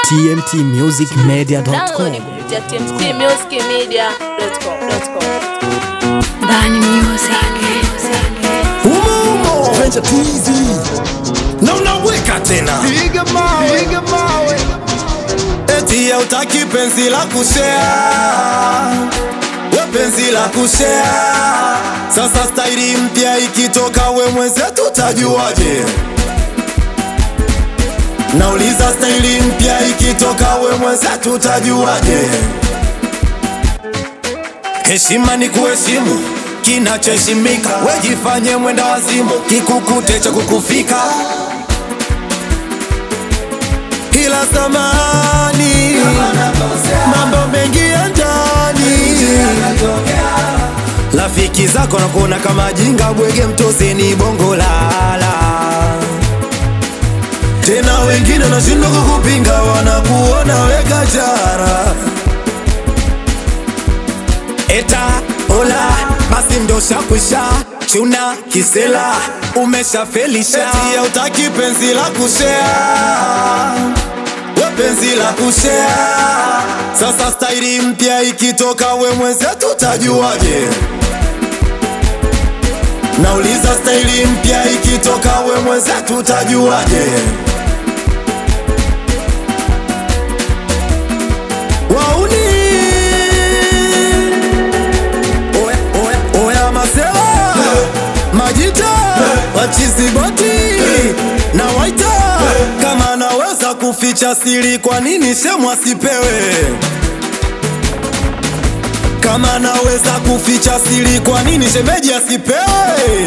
tmtmusicmedia.com Download kupitia tmtmusicmedia.com. Bani Music. Umumo Venture Twizy na unaweka tena Piga mawe, piga mawe. eti hautaki penzi la kushare we penzi la kushare sasa staili mpya ikitoka we mwenzetu utajuaje nauliza staili mpya ikitoka we mwenzetu utajuaje heshima ni kuheshimu kinachoheshimika wejifanye mwenda wazimu kikukute cha kukufika ila zamani mambo mengi ya ndani rafiki zako nakuona kama jinga bwege mtoseni bongo lala tena wengine nashindwa kukupinga wanakuona weka jara eta ola basi ndo shakwisha chuna kisela umeshafelisha eti hautaki penzi la kushea we penzi la kushea sasa staili mpya ikitoka we mwenzetu utajuaje nauliza staili mpya ikitoka we mwenzetu utajuaje wauni Oya, oya, oya masela majita wachiziboti na waita kama naweza kuficha siri kwa nini shemu asipewe kama naweza kuficha siri kwa nini shemeji asipewe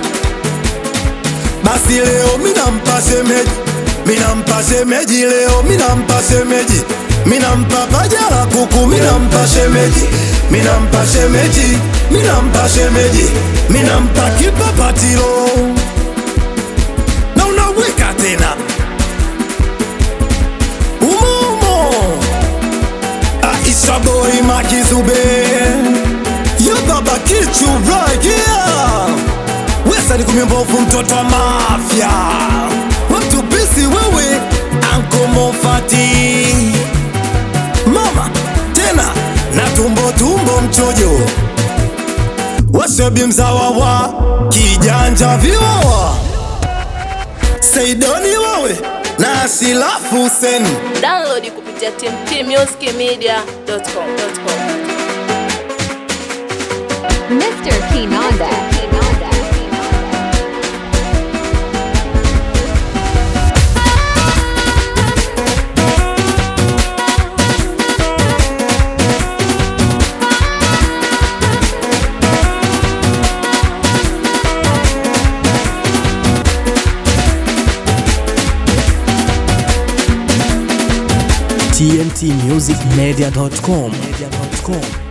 basi leo minampa shemeji minampa shemeji leo minampa shemeji minampa paja la kuku minampa shemeji minampa shemeji minampa shemeji minampa kipapatilo na unaweka tena umumo Aisha boy makizube ya baba kichu right here wesa ni kumimbovu mtoto wa mafya wamtupisi wewe ankomofati mama tena na tumbo tumbo mchojo washebi mzawa wa kijanja viwawa seidoni wawe na asilafu huseni Download kupitia tmtmusicmedia.com. Mr. Kinanda. Kinanda. tmtmusicmedia.com